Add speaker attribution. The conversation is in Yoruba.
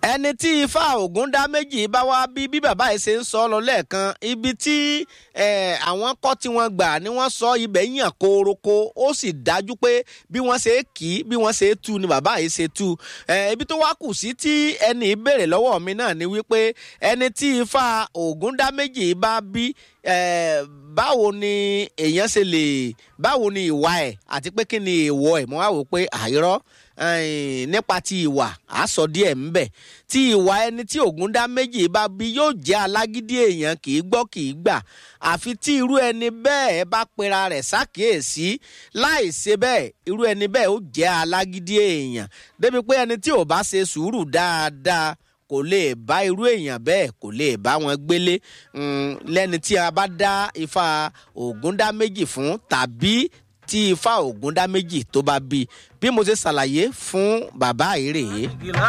Speaker 1: ẹni tí ifá ògùn dá méjì bá wá bí bí bàbá yìí ṣe ń sọ lọ lẹ́ẹ̀kan ibi tí àwọn kọ́ tí wọ́n gbà ni wọ́n sọ ibẹ̀ yàn kóróko ó sì dájú pé bí wọ́n ṣe kì í bí wọ́n ṣe tú ni bàbá yìí ṣe tú ibi tó wá kù sí tí ẹni ìbéèrè lọ́wọ́ mi náà ni wípé ẹni tí ifá ògùn dá méjì bá bí báwo ni èèyàn ṣe lè báwo ni ìwà ẹ̀ àti pé kí ni èèwọ̀ ẹ̀ mo wá wò pé àìrọ́ nípa ti ìwà àásọ díẹ̀ ńbẹ̀ tí ìwà ẹni tí ògùn dá méjì bá bí yóò jẹ́ alágídí èèyàn kì í gbọ́ kì í gbà àfi tí irú ẹni bẹ́ẹ̀ bá pera rẹ̀ ṣàkíyèsí láì ṣe bẹ́ẹ̀ irú ẹni bẹ́ẹ̀ ó jẹ́ alágídí èèyàn débi pé ẹni tí ò bá ṣe sùúrù dáadáa kò lè bá irú èèyàn bẹ́ẹ̀ kò lè bá wọn gbélé lẹ́ni tí a bá dá ifá ògùn dá méjì fún tàbí tí ifá ògùn dá méjì tó bá bí bí mo ṣe ṣàlàyé fún bàbá yìí rèé.